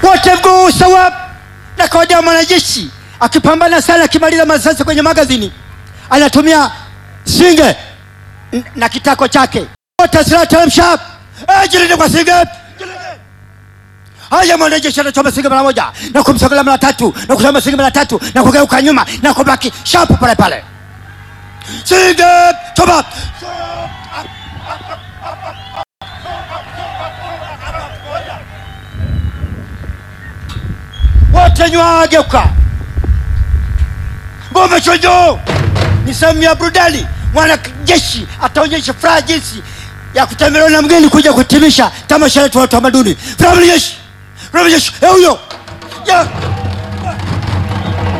wote mguu sawa. Na kawaida mwanajeshi akipambana sana, akimaliza masasi kwenye magazini anatumia singe n- na kitako chake, wote silaha teremsha, Eh, jilinde kwa singe Haya, mwanajeshi anachoma singe mara moja na kumsogelea mara tatu na kuchoma singe mara tatu na kugeuka nyuma na kubaki shapu pale pale. Singe choma wote nywa, geuka ngome chonjo. Ni sehemu ya burudani. Mwanajeshi ataonyesha furaha jinsi ya kutembelewa na mgeni kuja kutimisha tamasha letu la utamaduni. Furaha jeshi, furaha jeshi, eh, huyo ya